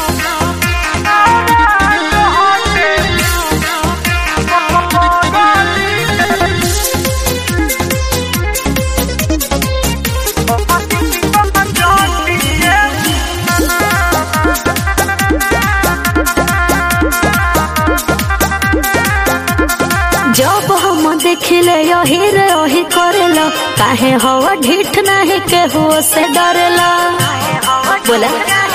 जब हम देखिले यही रे यही करेला काहे हवा ढीठ नहीं केहू से डरेला बोला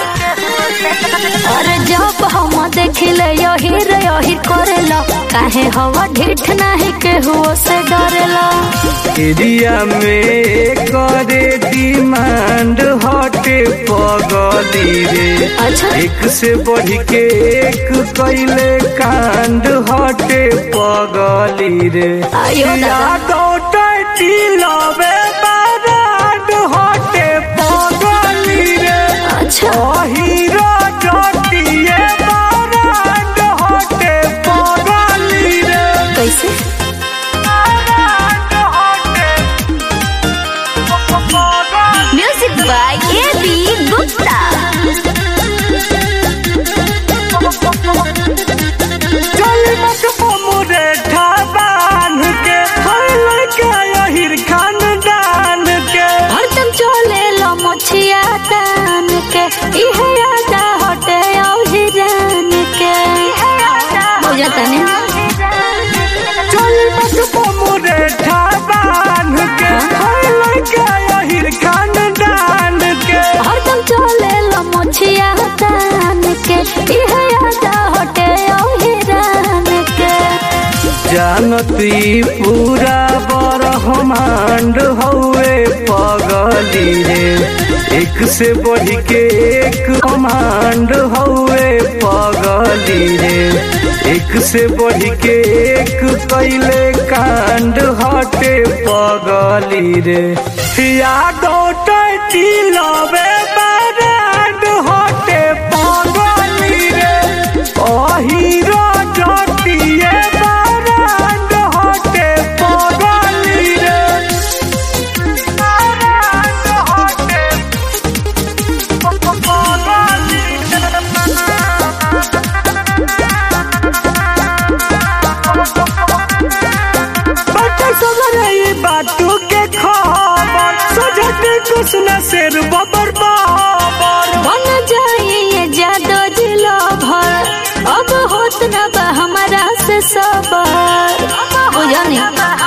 अरे जब हम देखिले यही रे यही करेला काहे हवा ढीठ नहीं केहू से डरेला एरिया में करे डिमांड हटे पगली रे अच्छा एक से बढ़ के एक कैले कांड हटे पगली रे आयो दादा। लवे बाराड हटे पगली रे अच्छा हीरो जटिए बाराड हटे पगली रे कैसे music by A B Gupta चली मत मोरे ठाबान के हल के यहिर खानदान के हरदम चले लो मछिया तान के इहे यादा हटे औ हिरान के बुझता नहीं चली मत मोरे ठाबान के हल के यहिर खानदान के हरदम चले लो मछिया तान के इहे यादा हटे औ हिरान के जानती पूरा बरहमांड हौवे पगली रे एक से बढ़ के एक कमांड हौवे पगली रे एक से बढ़ के एक कैले कांड हटे पगली रे या गोटी लवे बाराड हटे पगली रे अहिरो जटिए बाराड हटे पगली रे बाराड हटे पगली बच्चा सगरे ये बातों के खबर सजटे कुछ न शेर बबर बाबर बन जाए ये जादो जिलो भर अब होत न बा हमारा से सबर बुझा नहीं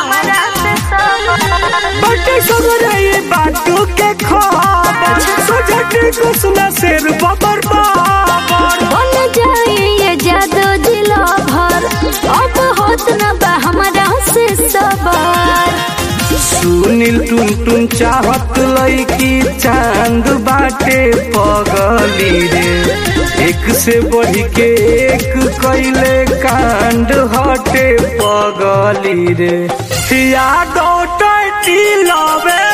बच्चे सगरे ये बातों के खबर सजटे कुछ न शेर बबर बाबर बन जाए ये जादो जिलो भर अब होत न बा हमारा से सबर सुनील टुन टुन चाहत लईकी चांद बाटे पगली रे एक से बढ़ के एक कैले कांड हटे पगली रे या गोटी लवे